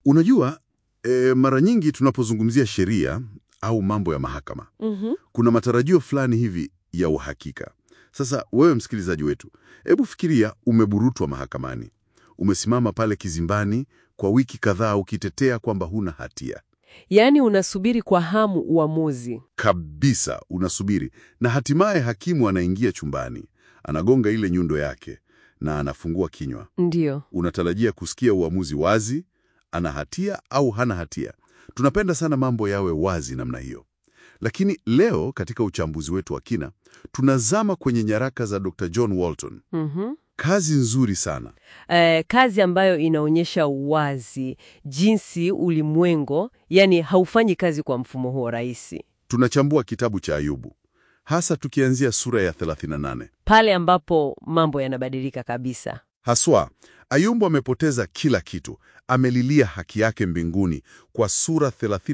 Unajua e, mara nyingi tunapozungumzia sheria au mambo ya mahakama Mhm. kuna matarajio fulani hivi ya uhakika. Sasa wewe msikilizaji wetu, hebu fikiria umeburutwa mahakamani, umesimama pale kizimbani kwa wiki kadhaa ukitetea kwamba huna hatia Yaani unasubiri kwa hamu uamuzi. kabisa, unasubiri na hatimaye hakimu anaingia chumbani, anagonga ile nyundo yake na anafungua kinywa. Ndiyo. Unatarajia kusikia uamuzi wazi, ana hatia au hana hatia. Tunapenda sana mambo yawe wazi namna hiyo. Lakini leo katika uchambuzi wetu wa kina, tunazama kwenye nyaraka za Dr. John Walton. Mhm. Kazi nzuri sana. Eh, kazi ambayo inaonyesha wazi jinsi ulimwengu, yani haufanyi kazi kwa mfumo huo rahisi. Tunachambua kitabu cha Ayubu, hasa tukianzia sura ya 38. Pale ambapo mambo yanabadilika kabisa. Haswa, Ayubu amepoteza kila kitu, amelilia haki yake mbinguni kwa sura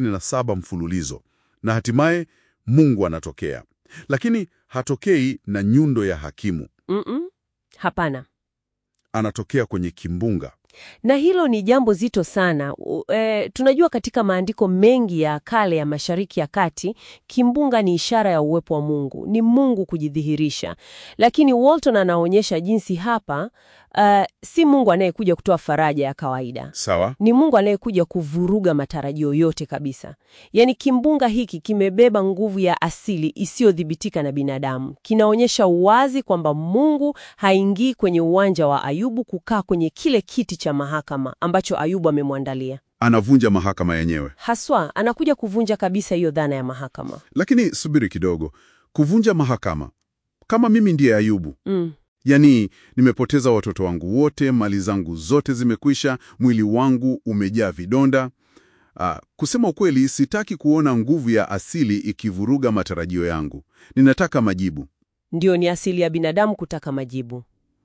37 mfululizo, na hatimaye Mungu anatokea, lakini hatokei na nyundo ya hakimu, Mm-mm. Hapana. anatokea kwenye kimbunga. Na hilo ni jambo zito sana. U- E, tunajua katika maandiko mengi ya kale ya Mashariki ya Kati, kimbunga ni ishara ya uwepo wa Mungu, ni Mungu kujidhihirisha. Lakini Walton anaonyesha jinsi hapa uh, si Mungu anayekuja kutoa faraja ya kawaida. Sawa, Ni Mungu anayekuja kuvuruga matarajio yote kabisa. Yaani kimbunga hiki kimebeba nguvu ya asili isiyodhibitika na binadamu. Kinaonyesha wazi kwamba Mungu haingii kwenye uwanja wa Ayubu kukaa kwenye kile kiti cha mahakama ambacho Ayubu amemwandalia. anavunja mahakama yenyewe. Haswa anakuja kuvunja kabisa hiyo dhana ya mahakama. Lakini subiri kidogo, kuvunja mahakama kama mimi ndiye Ayubu? Mm. Yaani, nimepoteza watoto wangu wote, mali zangu zote zimekwisha, mwili wangu umejaa vidonda. Ah, kusema ukweli, sitaki kuona nguvu ya asili ikivuruga matarajio yangu. Ninataka majibu. Ndio, ni asili ya binadamu kutaka majibu.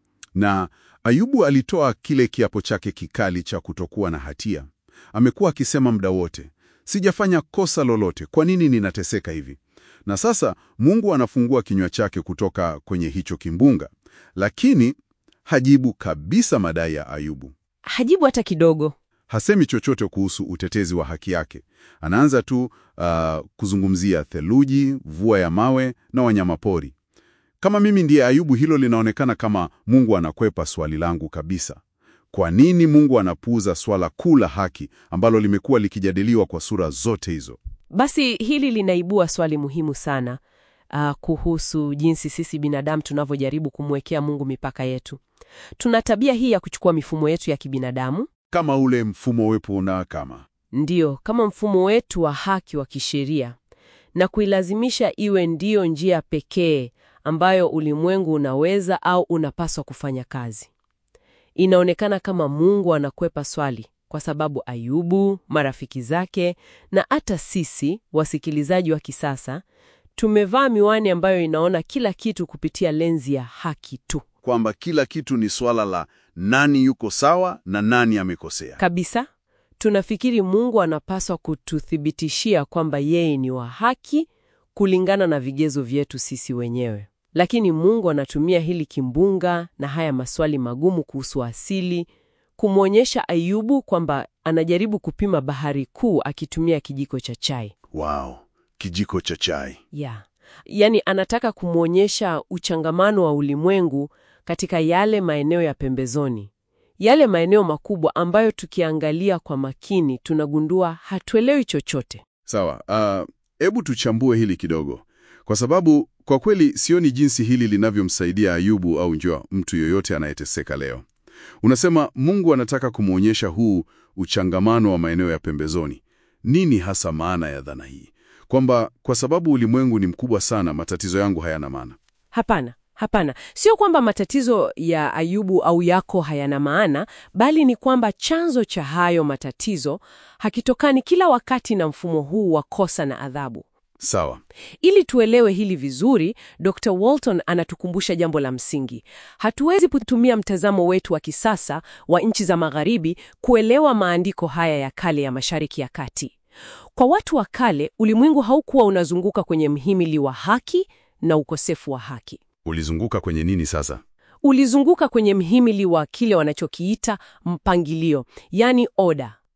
Na Ayubu alitoa kile kiapo chake kikali cha kutokuwa na hatia. Amekuwa akisema muda wote, sijafanya kosa lolote, kwa nini ninateseka hivi? Na sasa Mungu anafungua kinywa chake kutoka kwenye hicho kimbunga, lakini hajibu kabisa madai ya Ayubu. Hajibu hata kidogo. Hasemi chochote kuhusu utetezi wa haki yake. Anaanza tu ah, kuzungumzia theluji, mvua ya mawe na wanyamapori. Kama mimi ndiye Ayubu, hilo linaonekana kama Mungu anakwepa swali langu kabisa. Kwa nini Mungu anapuuza swala kuu la haki ambalo limekuwa likijadiliwa kwa sura zote hizo? Basi hili linaibua swali muhimu sana uh, kuhusu jinsi sisi binadamu tunavyojaribu kumwekea Mungu mipaka yetu. Tuna tabia hii ya kuchukua mifumo yetu ya kibinadamu, Kama ule mfumo wepo na kama ndiyo, kama mfumo wetu wa haki wa kisheria na kuilazimisha iwe ndiyo njia pekee ambayo ulimwengu unaweza au unapaswa kufanya kazi. Inaonekana kama Mungu anakwepa swali kwa sababu Ayubu, marafiki zake na hata sisi wasikilizaji wa kisasa tumevaa miwani ambayo inaona kila kitu kupitia lenzi ya haki tu. kwamba kila kitu ni swala la nani yuko sawa na nani amekosea. Kabisa, tunafikiri Mungu anapaswa kututhibitishia kwamba yeye ni wa haki kulingana na vigezo vyetu sisi wenyewe. Lakini Mungu anatumia hili kimbunga na haya maswali magumu kuhusu asili kumwonyesha Ayubu kwamba anajaribu kupima bahari kuu akitumia kijiko cha chai. Wow, kijiko cha chai. Yeah. Yaani anataka kumwonyesha uchangamano wa ulimwengu katika yale maeneo ya pembezoni, yale maeneo makubwa ambayo tukiangalia kwa makini tunagundua hatuelewi chochote. Sawa, hebu tuchambue hili kidogo, kwa sababu kwa kweli sioni jinsi hili linavyomsaidia Ayubu au njua mtu yoyote anayeteseka leo. Unasema Mungu anataka kumwonyesha huu uchangamano wa maeneo ya pembezoni. Nini hasa maana ya dhana hii? Kwamba kwa sababu ulimwengu ni mkubwa sana, matatizo yangu hayana maana. Hapana, hapana, sio kwamba matatizo ya Ayubu au yako hayana maana, bali ni kwamba chanzo cha hayo matatizo hakitokani kila wakati na mfumo huu wa kosa na adhabu. Sawa, Ili tuelewe hili vizuri, Dr. Walton anatukumbusha jambo la msingi. Hatuwezi kutumia mtazamo wetu wa kisasa wa nchi za Magharibi kuelewa maandiko haya ya kale ya Mashariki ya Kati. Kwa watu wa kale, ulimwengu haukuwa unazunguka kwenye mhimili wa haki na ukosefu wa haki. ulizunguka kwenye nini sasa? Ulizunguka kwenye mhimili wa kile wanachokiita mpangilio, yani oda.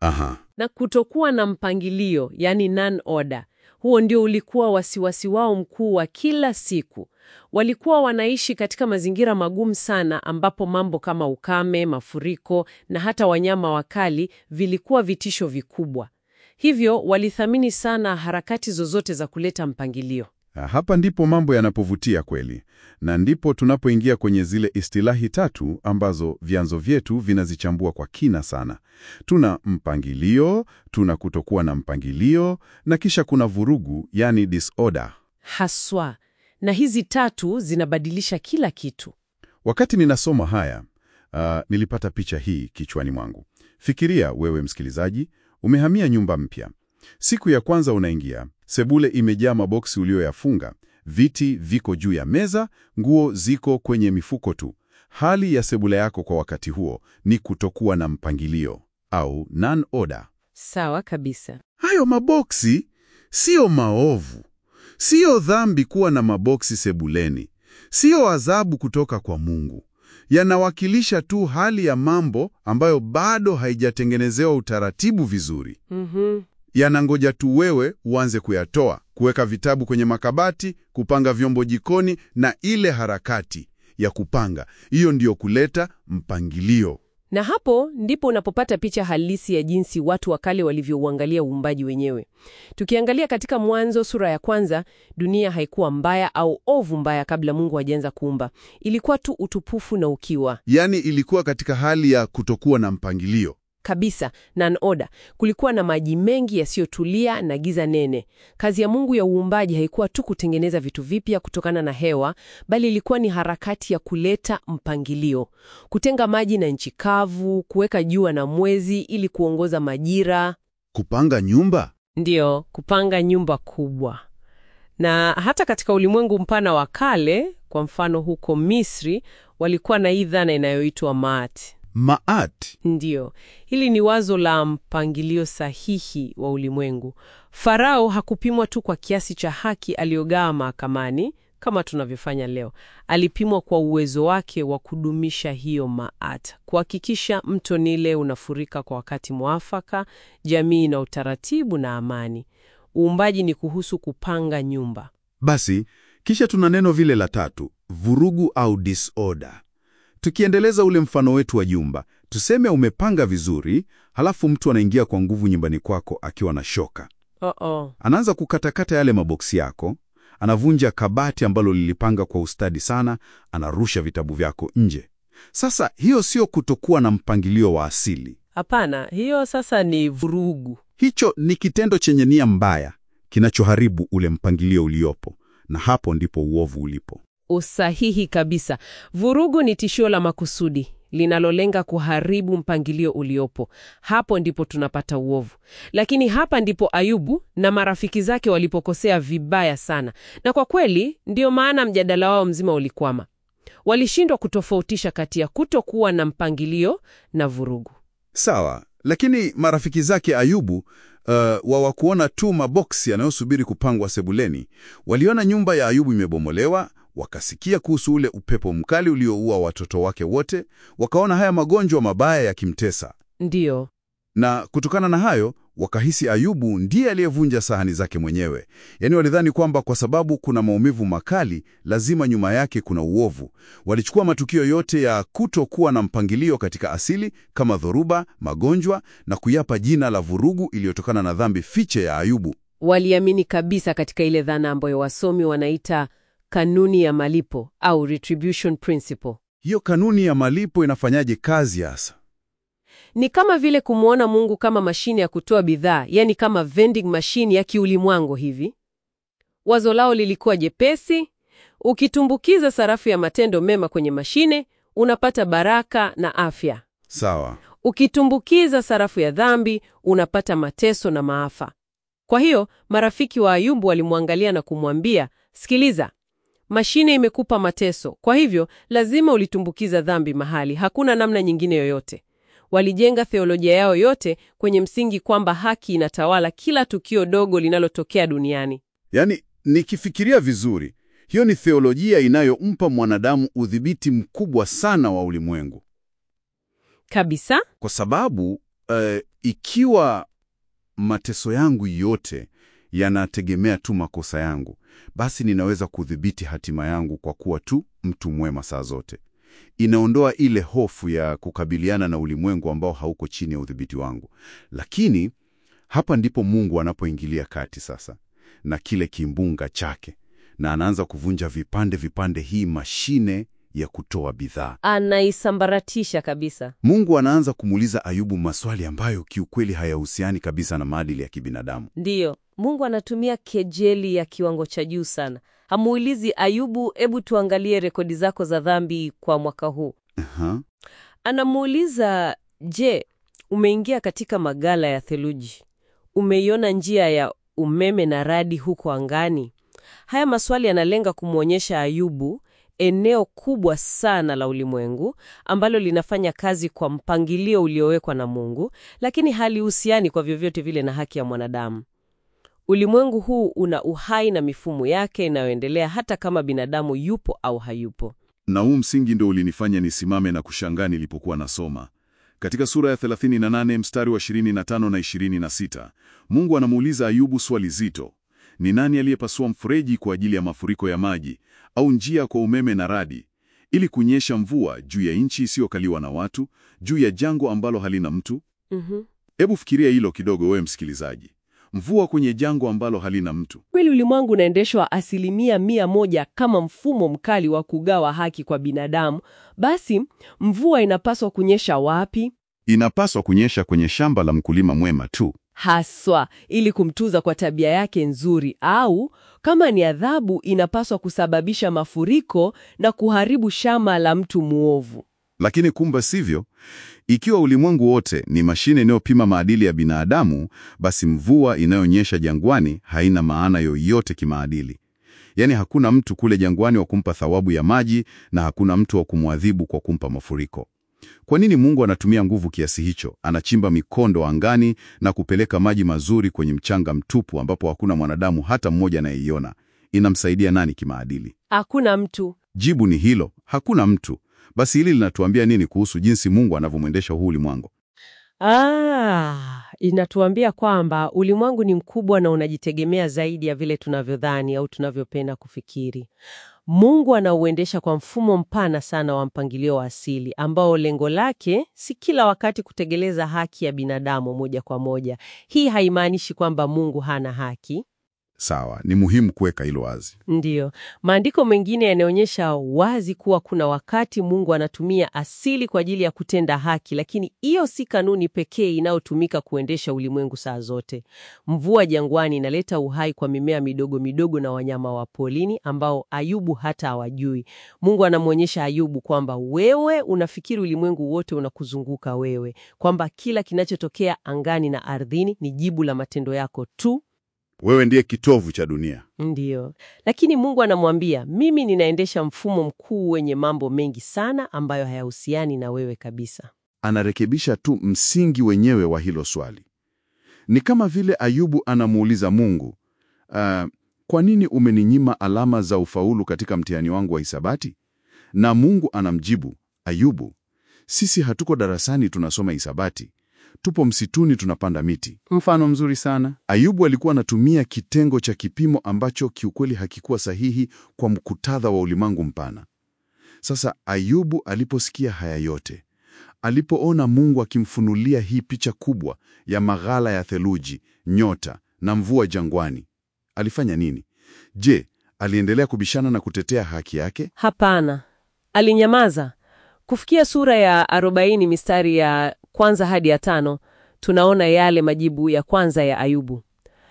Aha. na kutokuwa na mpangilio, yani non-order. Huo ndio ulikuwa wasiwasi wao mkuu wa kila siku. Walikuwa wanaishi katika mazingira magumu sana, ambapo mambo kama ukame, mafuriko na hata wanyama wakali vilikuwa vitisho vikubwa. Hivyo walithamini sana harakati zozote za kuleta mpangilio. Hapa ndipo mambo yanapovutia kweli, na ndipo tunapoingia kwenye zile istilahi tatu ambazo vyanzo vyetu vinazichambua kwa kina sana. Tuna mpangilio, tuna kutokuwa na mpangilio, na kisha kuna vurugu, yani disorder. Haswa, na hizi tatu zinabadilisha kila kitu. Wakati ninasoma haya uh, nilipata picha hii kichwani mwangu. Fikiria wewe msikilizaji, umehamia nyumba mpya. Siku ya kwanza unaingia, sebule imejaa maboksi ulioyafunga, viti viko juu ya meza, nguo ziko kwenye mifuko tu. Hali ya sebule yako kwa wakati huo ni kutokuwa na mpangilio au non-order. Sawa kabisa. Hayo maboksi siyo maovu, siyo dhambi kuwa na maboksi sebuleni, siyo adhabu kutoka kwa Mungu. Yanawakilisha tu hali ya mambo ambayo bado haijatengenezewa utaratibu vizuri. Mhm. Yanangoja tu wewe uanze kuyatoa, kuweka vitabu kwenye makabati, kupanga vyombo jikoni, na ile harakati ya kupanga, hiyo ndiyo kuleta mpangilio. Na hapo ndipo unapopata picha halisi ya jinsi watu wa kale walivyouangalia uumbaji wenyewe. Tukiangalia katika Mwanzo sura ya kwanza, dunia haikuwa mbaya au ovu mbaya kabla Mungu hajaanza kuumba. Ilikuwa tu utupufu na ukiwa Yaani ilikuwa katika hali ya kutokuwa na mpangilio. kabisa, non-order. Kulikuwa na maji mengi yasiyotulia na giza nene. Kazi ya Mungu ya uumbaji haikuwa tu kutengeneza vitu vipya kutokana na hewa, bali ilikuwa ni harakati ya kuleta mpangilio, kutenga maji na nchi kavu, kuweka jua na mwezi ili kuongoza majira, Kupanga nyumba ndiyo kupanga nyumba kubwa. Na hata katika ulimwengu mpana wa kale, kwa mfano huko Misri, walikuwa na hii dhana inayoitwa maati. maat. Ndiyo, hili ni wazo la mpangilio sahihi wa ulimwengu. Farao hakupimwa tu kwa kiasi cha haki aliyogawa mahakamani kama tunavyofanya leo. Alipimwa kwa uwezo wake wa kudumisha hiyo maat, kuhakikisha mto Nile unafurika kwa wakati mwafaka, jamii na utaratibu na amani. Uumbaji ni kuhusu kupanga nyumba. Basi kisha tuna neno vile la tatu, vurugu au disorder. Tukiendeleza ule mfano wetu wa jumba, tuseme umepanga vizuri, halafu mtu anaingia kwa nguvu nyumbani kwako akiwa na shoka. Oh -oh. Anaanza kukatakata yale maboksi yako, anavunja kabati ambalo lilipanga kwa ustadi sana, anarusha vitabu vyako nje. Sasa hiyo sio kutokuwa na mpangilio wa asili. Hapana, hiyo sasa ni vurugu. Hicho ni kitendo chenye nia mbaya kinachoharibu ule mpangilio uliopo, na hapo ndipo uovu ulipo. Usahihi kabisa. Vurugu ni tishio la makusudi linalolenga kuharibu mpangilio uliopo. Hapo ndipo tunapata uovu. Lakini hapa ndipo Ayubu na marafiki zake walipokosea vibaya sana, na kwa kweli ndiyo maana mjadala wao mzima ulikwama. Walishindwa kutofautisha kati ya kutokuwa na mpangilio na vurugu. Sawa, lakini marafiki zake Ayubu uh, wawakuona tu maboksi yanayosubiri kupangwa sebuleni. Waliona nyumba ya Ayubu imebomolewa, wakasikia kuhusu ule upepo mkali ulioua watoto wake wote, wakaona haya magonjwa mabaya yakimtesa, Ndiyo, na kutokana na hayo wakahisi Ayubu ndiye aliyevunja sahani zake mwenyewe. Yaani walidhani kwamba kwa sababu kuna maumivu makali, lazima nyuma yake kuna uovu. Walichukua matukio yote ya kutokuwa na mpangilio katika asili kama dhoruba, magonjwa na kuyapa jina la vurugu iliyotokana na dhambi fiche ya Ayubu. waliamini kabisa katika ile dhana ambayo wasomi wanaita kanuni ya malipo au retribution principle. Hiyo kanuni ya malipo inafanyaje kazi hasa? Ni kama vile kumwona Mungu kama mashine ya kutoa bidhaa, yani kama vending machine ya kiulimwangu hivi. Wazo lao lilikuwa jepesi: ukitumbukiza sarafu ya matendo mema kwenye mashine, unapata baraka na afya. Sawa. Ukitumbukiza sarafu ya dhambi, unapata mateso na maafa. Kwa hiyo marafiki wa Ayubu walimwangalia na kumwambia, sikiliza, mashine imekupa mateso, kwa hivyo lazima ulitumbukiza dhambi mahali, hakuna namna nyingine yoyote. Walijenga theolojia yao yote kwenye msingi kwamba haki inatawala kila tukio dogo linalotokea duniani. Yaani, nikifikiria vizuri, hiyo ni theolojia inayompa mwanadamu udhibiti mkubwa sana wa ulimwengu. Kabisa? kwa sababu eh, ikiwa mateso yangu yote yanategemea tu makosa yangu, basi ninaweza kudhibiti hatima yangu kwa kuwa tu mtu mwema saa zote. Inaondoa ile hofu ya kukabiliana na ulimwengu ambao hauko chini ya udhibiti wangu. Lakini hapa ndipo Mungu anapoingilia kati sasa na kile kimbunga chake, na anaanza kuvunja vipande vipande hii mashine ya kutoa bidhaa. Anaisambaratisha kabisa. Mungu anaanza kumuuliza Ayubu maswali ambayo kiukweli hayahusiani kabisa na maadili ya kibinadamu. Ndiyo, Mungu anatumia kejeli ya kiwango cha juu sana. Hamuulizi Ayubu, hebu tuangalie rekodi zako za dhambi kwa mwaka huu. Aha. Anamuuliza, je, umeingia katika magala ya theluji? Umeiona njia ya umeme na radi huko angani? Haya maswali yanalenga kumwonyesha Ayubu eneo kubwa sana la ulimwengu ambalo linafanya kazi kwa mpangilio uliowekwa na Mungu, lakini halihusiani kwa vyovyote vile na haki ya mwanadamu. Ulimwengu huu una uhai na mifumo yake inayoendelea hata kama binadamu yupo au hayupo. Na huu msingi ndo ulinifanya nisimame na kushangaa nilipokuwa nasoma katika sura ya 38 mstari wa 25 na 26. Mungu anamuuliza Ayubu swali zito: ni nani aliyepasua mfereji kwa ajili ya mafuriko ya maji, au njia kwa umeme na radi, ili kunyesha mvua juu ya nchi isiyokaliwa na watu, juu ya jangwa ambalo halina mtu? Mhm. Hebu fikiria hilo kidogo, wewe msikilizaji. Mvua kwenye jangwa ambalo halina mtu. Kweli ulimwengu unaendeshwa asilimia mia moja kama mfumo mkali wa kugawa haki kwa binadamu. Basi mvua inapaswa kunyesha wapi? Inapaswa kunyesha kwenye shamba la mkulima mwema tu. Haswa ili kumtuza kwa tabia yake nzuri, au kama ni adhabu, inapaswa kusababisha mafuriko na kuharibu shamba la mtu mwovu. Lakini kumbe sivyo. Ikiwa ulimwengu wote ni mashine inayopima maadili ya binadamu, basi mvua inayonyesha jangwani haina maana yoyote kimaadili. Yaani hakuna mtu kule jangwani wa kumpa thawabu ya maji na hakuna mtu wa kumwadhibu kwa kumpa mafuriko. Kwa nini Mungu anatumia nguvu kiasi hicho? Anachimba mikondo angani na kupeleka maji mazuri kwenye mchanga mtupu ambapo hakuna mwanadamu hata mmoja anayeiona. Inamsaidia nani kimaadili? Hakuna mtu. Jibu ni hilo, hakuna mtu. Basi hili linatuambia nini kuhusu jinsi Mungu anavyomwendesha huu ulimwengu? Ah, inatuambia kwamba ulimwengu ni mkubwa na unajitegemea zaidi ya vile tunavyodhani au tunavyopenda kufikiri. Mungu anauendesha kwa mfumo mpana sana wa mpangilio wa asili ambao lengo lake si kila wakati kutegeleza haki ya binadamu moja kwa moja. Hii haimaanishi kwamba Mungu hana haki. Sawa, ni muhimu kuweka hilo wazi. Ndiyo, maandiko mengine yanaonyesha wazi kuwa kuna wakati Mungu anatumia asili kwa ajili ya kutenda haki, lakini hiyo si kanuni pekee inayotumika kuendesha ulimwengu saa zote. Mvua jangwani inaleta uhai kwa mimea midogo midogo na wanyama wa polini ambao Ayubu hata hawajui. Mungu anamwonyesha Ayubu kwamba wewe unafikiri ulimwengu wote unakuzunguka wewe, kwamba kila kinachotokea angani na ardhini ni jibu la matendo yako tu. Wewe ndiye kitovu cha dunia. Ndiyo, lakini Mungu anamwambia mimi ninaendesha mfumo mkuu wenye mambo mengi sana ambayo hayahusiani na wewe kabisa. Anarekebisha tu msingi wenyewe wa hilo swali. Ni kama vile Ayubu anamuuliza Mungu, uh, kwa nini umeninyima alama za ufaulu katika mtihani wangu wa hisabati? Na Mungu anamjibu, Ayubu, sisi hatuko darasani tunasoma hisabati, tupo msituni tunapanda miti. Mfano mzuri sana. Ayubu alikuwa anatumia kitengo cha kipimo ambacho kiukweli hakikuwa sahihi kwa mkutadha wa ulimwengu mpana. Sasa Ayubu aliposikia haya yote, alipoona Mungu akimfunulia hii picha kubwa ya maghala ya theluji, nyota na mvua jangwani, alifanya nini? Je, aliendelea kubishana na kutetea haki yake? Hapana, alinyamaza. Kufikia sura ya 40 mistari ya kwanza hadi ya tano, tunaona yale majibu ya kwanza ya Ayubu,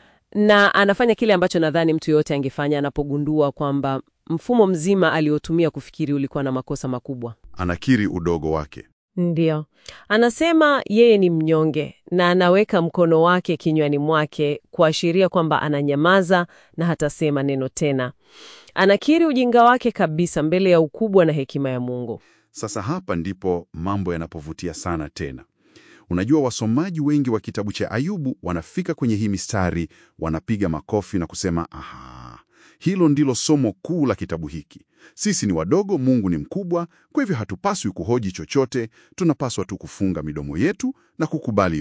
na anafanya kile ambacho nadhani mtu yoyote angefanya anapogundua kwamba mfumo mzima aliotumia kufikiri ulikuwa na makosa makubwa. Anakiri udogo wake. Ndiyo, anasema yeye ni mnyonge na anaweka mkono wake kinywani mwake kuashiria kwamba ananyamaza na hatasema neno tena. Anakiri ujinga wake kabisa mbele ya ukubwa na hekima ya Mungu. Sasa hapa ndipo mambo yanapovutia sana tena. Unajua, wasomaji wengi wa kitabu cha Ayubu wanafika kwenye hii mistari, wanapiga makofi na kusema aha, hilo ndilo somo kuu la kitabu hiki. Sisi ni wadogo, Mungu ni mkubwa, kwa hivyo hatupaswi kuhoji chochote, tunapaswa tu kufunga midomo yetu na kukubali yote.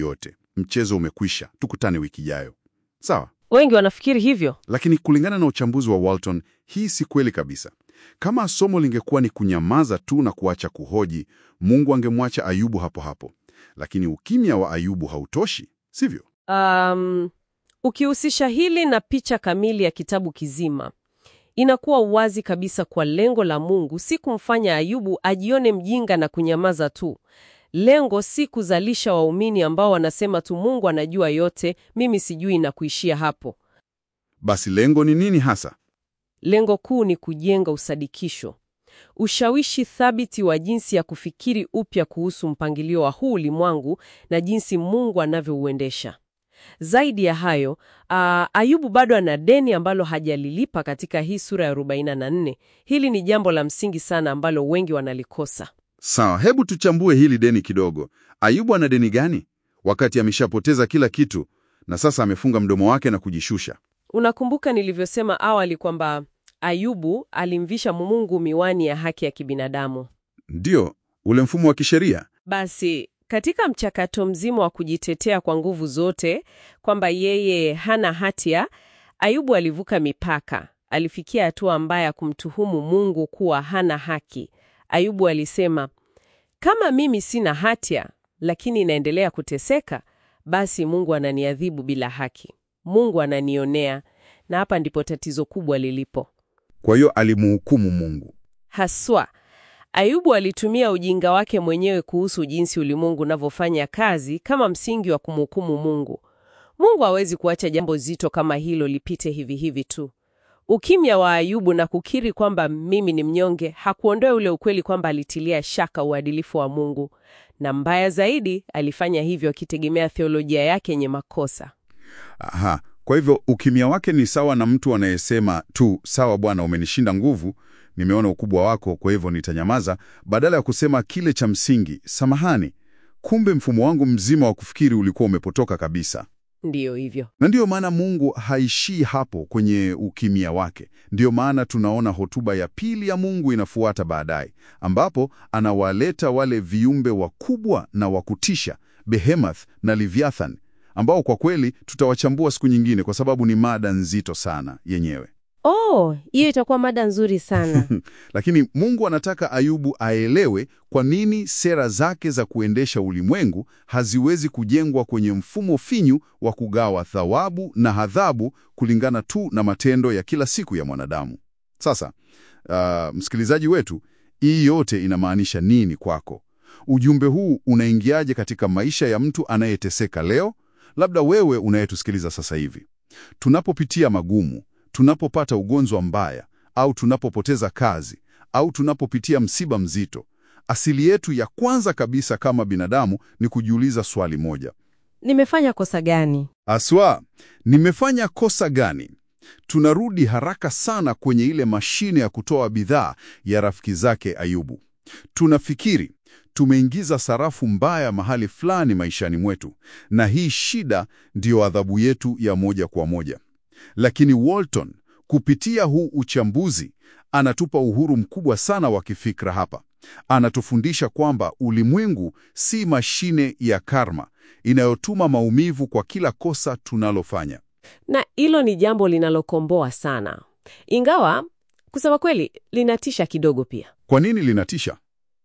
mchezo umekwisha, tukutane wiki ijayo. Sawa, Wengi wanafikiri hivyo. lakini kulingana na uchambuzi wa Walton, hii si kweli kabisa. Kama somo lingekuwa ni kunyamaza tu na kuacha kuhoji, Mungu angemwacha Ayubu hapo hapo. Lakini ukimya wa Ayubu hautoshi, sivyo? Um, ukihusisha hili na picha kamili ya kitabu kizima, inakuwa wazi kabisa kwa lengo la Mungu si kumfanya Ayubu ajione mjinga na kunyamaza tu. Lengo si kuzalisha waumini ambao wanasema tu Mungu anajua yote, mimi sijui na kuishia hapo. Basi lengo ni nini hasa? Lengo kuu ni kujenga usadikisho, ushawishi thabiti wa jinsi ya kufikiri upya kuhusu mpangilio wa huu ulimwengu na jinsi Mungu anavyouendesha. Zaidi ya hayo, aa, Ayubu bado ana deni ambalo hajalilipa katika hii sura ya 44. Hili ni jambo la msingi sana ambalo wengi wanalikosa. Sawa, hebu tuchambue hili deni kidogo. Ayubu ana deni gani wakati ameshapoteza kila kitu na sasa amefunga mdomo wake na kujishusha? Unakumbuka nilivyosema awali kwamba Ayubu alimvisha Mungu miwani ya haki ya kibinadamu. Ndiyo, ule mfumo wa kisheria. Basi katika mchakato mzima wa kujitetea kwa nguvu zote kwamba yeye hana hatia, Ayubu alivuka mipaka. Alifikia hatua mbaya ya kumtuhumu Mungu kuwa hana haki. Ayubu alisema, kama mimi sina hatia lakini naendelea kuteseka, basi Mungu ananiadhibu bila haki. Mungu ananionea, na hapa ndipo tatizo kubwa lilipo. Kwa hiyo alimuhukumu Mungu. Haswa, Ayubu alitumia ujinga wake mwenyewe kuhusu jinsi ulimwengu unavyofanya kazi kama msingi wa kumhukumu Mungu. Mungu hawezi kuacha jambo zito kama hilo lipite hivi hivi tu. Ukimya wa Ayubu na kukiri kwamba mimi ni mnyonge hakuondoa ule ukweli kwamba alitilia shaka uadilifu wa Mungu, na mbaya zaidi, alifanya hivyo akitegemea theolojia yake yenye makosa. Aha, kwa hivyo ukimya wake ni sawa na mtu anayesema tu, sawa Bwana, umenishinda nguvu, nimeona ukubwa wako, kwa hivyo nitanyamaza, badala ya kusema kile cha msingi, samahani, kumbe mfumo wangu mzima wa kufikiri ulikuwa umepotoka kabisa. Ndiyo hivyo. Na ndiyo maana Mungu haishii hapo kwenye ukimya wake. Ndiyo maana tunaona hotuba ya pili ya Mungu inafuata baadaye, ambapo anawaleta wale viumbe wakubwa na wa kutisha, Behemoth na Leviathan, ambao kwa kweli tutawachambua siku nyingine, kwa sababu ni mada nzito sana yenyewe. Oh, hiyo itakuwa mada nzuri sana. Lakini Mungu anataka Ayubu aelewe kwa nini sera zake za kuendesha ulimwengu haziwezi kujengwa kwenye mfumo finyu wa kugawa thawabu na adhabu kulingana tu na matendo ya kila siku ya mwanadamu. Sasa, uh, msikilizaji wetu, hii yote inamaanisha nini kwako? Ujumbe huu unaingiaje katika maisha ya mtu anayeteseka leo? Labda wewe unayetusikiliza sasa hivi. Tunapopitia magumu, tunapopata ugonjwa mbaya au tunapopoteza kazi au tunapopitia msiba mzito, asili yetu ya kwanza kabisa kama binadamu ni kujiuliza swali moja: Nimefanya kosa gani? aswa, nimefanya kosa gani? Tunarudi haraka sana kwenye ile mashine ya kutoa bidhaa ya rafiki zake Ayubu. Tunafikiri tumeingiza sarafu mbaya mahali fulani maishani mwetu, na hii shida ndiyo adhabu yetu ya moja kwa moja. Lakini Walton kupitia huu uchambuzi anatupa uhuru mkubwa sana wa kifikra hapa. Anatufundisha kwamba ulimwengu si mashine ya karma inayotuma maumivu kwa kila kosa tunalofanya. Na hilo ni jambo linalokomboa sana, ingawa kusema kweli linatisha kidogo pia, Kwa nini linatisha?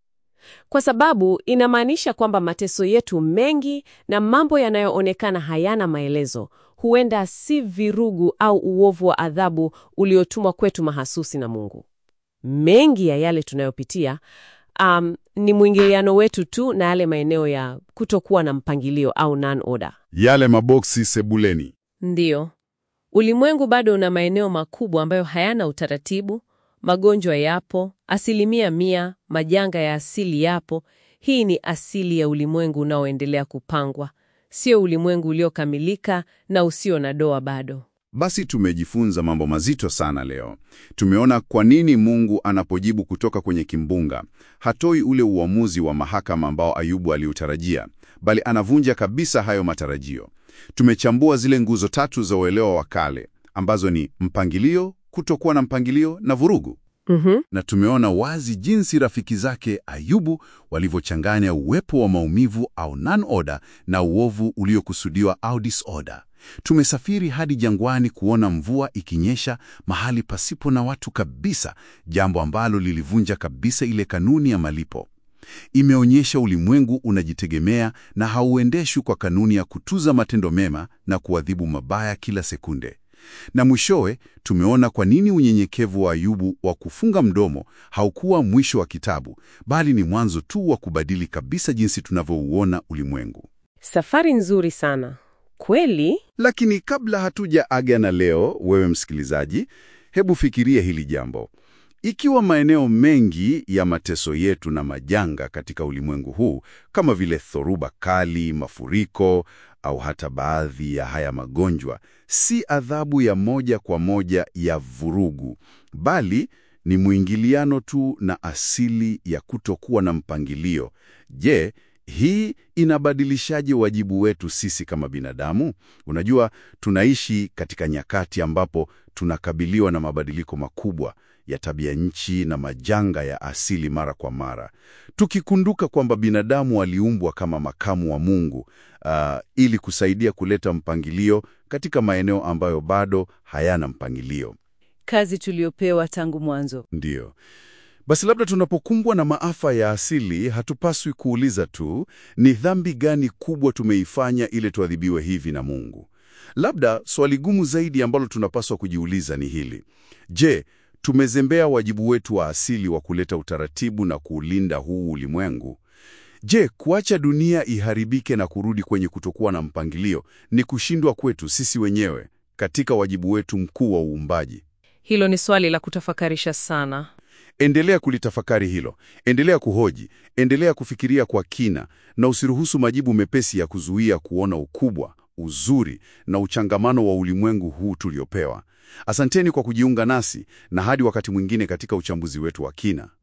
kwa sababu inamaanisha kwamba mateso yetu mengi na mambo yanayoonekana hayana maelezo huenda si virugu au uovu wa adhabu uliotumwa kwetu mahasusi na Mungu. Mengi ya yale tunayopitia um, ni mwingiliano wetu tu na yale maeneo ya kutokuwa na mpangilio au non-order. Yale maboksi sebuleni. Ndiyo, ulimwengu bado una maeneo makubwa ambayo hayana utaratibu. Magonjwa yapo asilimia mia, majanga ya asili yapo. Hii ni asili ya ulimwengu unaoendelea kupangwa, sio ulimwengu uliokamilika na usio na doa bado. Basi tumejifunza mambo mazito sana leo. Tumeona kwa nini Mungu anapojibu kutoka kwenye kimbunga hatoi ule uamuzi wa mahakama ambao Ayubu aliutarajia, bali anavunja kabisa hayo matarajio. Tumechambua zile nguzo tatu za uelewa wa kale ambazo ni mpangilio, kutokuwa na mpangilio na vurugu. Mhm. na tumeona wazi jinsi rafiki zake Ayubu walivyochanganya uwepo wa maumivu au non-order na uovu uliokusudiwa au disorder. Tumesafiri hadi jangwani kuona mvua ikinyesha mahali pasipo na watu kabisa, jambo ambalo lilivunja kabisa ile kanuni ya malipo. Imeonyesha ulimwengu unajitegemea na hauendeshwi kwa kanuni ya kutuza matendo mema na kuadhibu mabaya kila sekunde. Na mwishowe tumeona kwa nini unyenyekevu wa Ayubu wa kufunga mdomo haukuwa mwisho wa kitabu, bali ni mwanzo tu wa kubadili kabisa jinsi tunavyouona ulimwengu. Safari nzuri sana kweli. Lakini kabla hatuja aga na leo, wewe msikilizaji, hebu fikiria hili jambo. Ikiwa maeneo mengi ya mateso yetu na majanga katika ulimwengu huu kama vile dhoruba kali, mafuriko au hata baadhi ya haya magonjwa si adhabu ya moja kwa moja ya vurugu, bali ni mwingiliano tu na asili ya kutokuwa na mpangilio. Je, hii inabadilishaje wajibu wetu sisi kama binadamu? Unajua, tunaishi katika nyakati ambapo tunakabiliwa na mabadiliko makubwa ya tabia nchi na majanga ya asili mara kwa mara, tukikunduka kwamba binadamu waliumbwa kama makamu wa Mungu ah, ili kusaidia kuleta mpangilio katika maeneo ambayo bado hayana mpangilio. Kazi tuliyopewa tangu mwanzo. Ndiyo. Basi labda tunapokumbwa na maafa ya asili, hatupaswi kuuliza tu ni dhambi gani kubwa tumeifanya ili tuadhibiwe hivi na Mungu. Labda swali gumu zaidi ambalo tunapaswa kujiuliza ni hili: je, tumezembea wajibu wetu wa asili wa kuleta utaratibu na kuulinda huu ulimwengu? Je, kuacha dunia iharibike na kurudi kwenye kutokuwa na mpangilio ni kushindwa kwetu sisi wenyewe katika wajibu wetu mkuu wa uumbaji? Hilo ni swali la kutafakarisha sana. Endelea kulitafakari hilo, endelea kuhoji, endelea kufikiria kwa kina, na usiruhusu majibu mepesi ya kuzuia kuona ukubwa, uzuri na uchangamano wa ulimwengu huu tuliopewa. Asanteni kwa kujiunga nasi, na hadi wakati mwingine katika uchambuzi wetu wa kina.